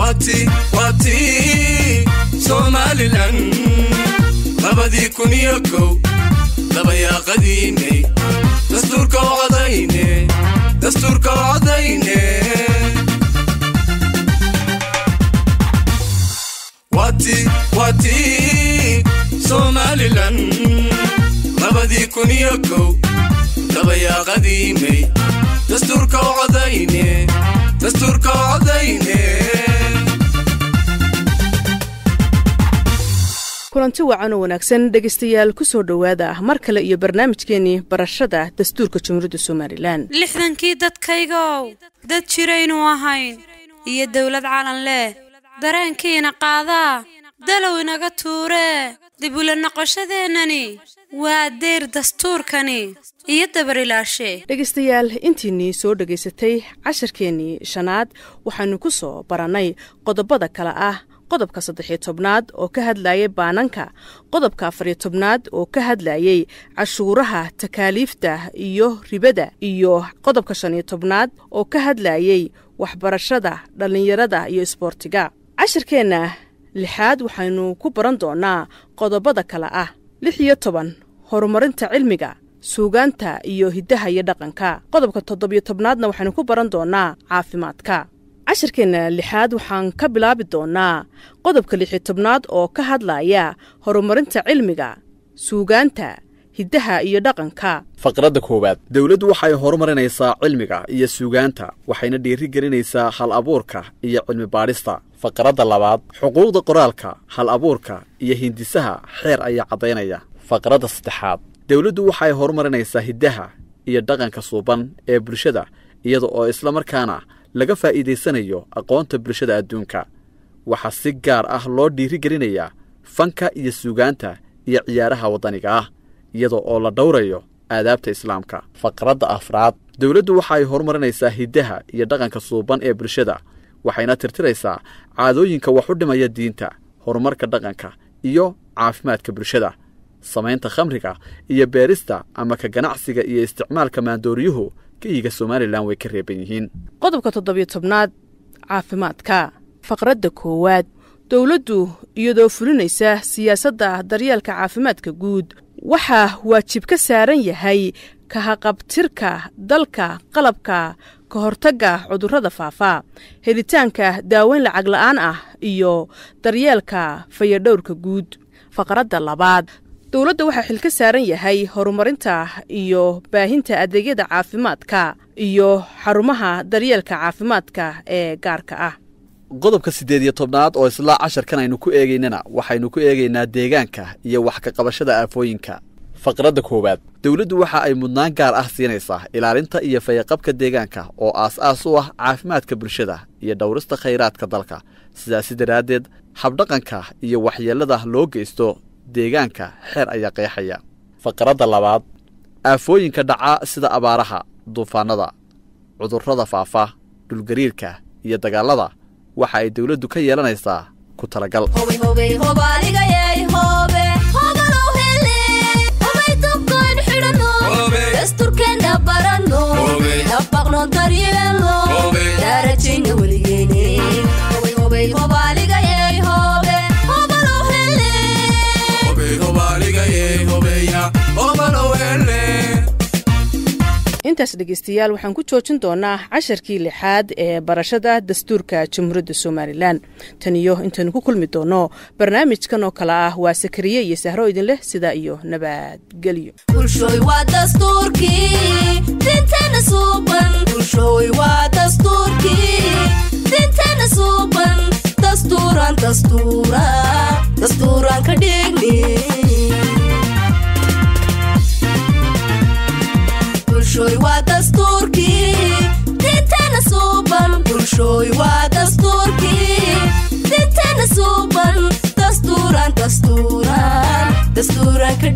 waati waati somalilan labadii kun iyo kow dabayaaqadiinay dastuurka u codayne dastuurka u codayne waati waati somalilan labadii kun iyo kow dabayaaqadiinay dastuurka u codayne dastuurka u codayne kulanti wacan oo wanaagsan dhegaystayaal ku soo dhowaada mar kale iyo barnaamijkeenii barashada dastuurka jumhuuriyadda somalilan lixdankii dadkaygow dad jiraynu ahayn iyo dawlad calan leh dareenkiina qaadaa dalow inaga tuuree dib ula noqoshadeennani waa deyr dastuurkani iyo dabarilaashe dhegaystayaal intiinnii soo dhegaysatay casharkeennii shanaad waxaanu ku soo barannay qodobada kale ah qodobka saddexiyo tobnaad oo ka hadlayay baananka qodobka afariyo tobnaad oo ka hadlayay cashuuraha takaaliifta iyo ribada iyo qodobka shaniyo tobnaad oo ka hadlayay waxbarashada dhallinyarada iyo isboortiga cashirkeenna lixaad waxaynu ku baran doonaa qodobada kale ah lix iyo toban horumarinta cilmiga suugaanta iyo hiddaha iyo dhaqanka qodobka toddobiyo tobnaadna waxaynu ku baran doonaa caafimaadka cashirkeenna lixaad waxaan ka bilaabi doonaa qodobka lixiyo tobnaad oo ka hadlaya horumarinta cilmiga suugaanta hiddaha iyo dhaqanka faqradda koowaad dowladdu waxay horumarinaysaa cilmiga iyo suugaanta waxayna dhiiri gelinaysaa hal abuurka iyo cilmi baadhista faqradda labaad xuquuqda qoraalka hal abuurka iyo hindisaha xeer ayaa caddaynaya faqradda saddexaad dowladdu waxay horumarinaysaa hiddaha iyo dhaqanka suuban ee bulshada iyada oo islamarkaana laga faa'iidaysanayo aqoonta bulshada adduunka waxaa si gaar ah loo dhiiri gelinayaa fanka iyo suugaanta iyo ciyaaraha waddaniga ah iyada oo la dhowrayo aadaabta islaamka faqradda afraad dowladdu waxay horumarinaysaa hiddaha iyo dhaqanka suuban ee bulshada waxayna tirtiraysaa caadooyinka wax u dhimaya diinta horumarka dhaqanka iyo caafimaadka bulshada samaynta khamriga iyo beerista ama ka ganacsiga iyo isticmaalka maandooriyuhu geyiga somalilan way ka reeban yihiin qodobka toddobiyo tobnaad caafimaadka faqradda koowaad dowladdu iyadoo fulinaysa siyaasadda daryeelka caafimaadka guud waxaa waajib ka saaran yahay kahaqabtirka dalka qalabka ka hortagga cudurrada faafa helitaanka daaweyn lacag la'aan ah iyo daryeelka fayadhowrka guud faqradda labaad dowladda waxaa xil ka saaran yahay horumarinta iyo baahinta adeegyada caafimaadka iyo xarumaha daryeelka caafimaadka ee gaarka ah qodobka siddeed iyo tobnaad oo islaa casharkan aynu ku eegaynana waxaynu ku eegaynaa deegaanka iyo wax ka qabashada aafooyinka faqradda koowaad dowladdu waxa ay mudnaan gaar ah siinaysaa ilaalinta iyo fayaqabka deegaanka oo aas-aas u ah caafimaadka bulshada iyo dhowrista khayraadka dalka sidaasi daraaddeed habdhaqanka iyo waxyeellada loo geysto deegaanka xeer ayaa qeexaya faqradda labaad aafooyinka dhaca sida abaaraha duufaannada cudurrada faafa dhulgariirka iyo dagaallada waxa ay dowladdu ka yeelanaysaa ku talagal intaas dhegaystayaal waxaan ku joojin doonaa casharkii lixaad ee barashada dastuurka jamhuuriyadda somalilan tan iyo intaynu ku kulmi doono barnaamijkan oo kale ah waa sakariye iyo sahro idin leh sidaa iyo nabadgelyo dastuuran ka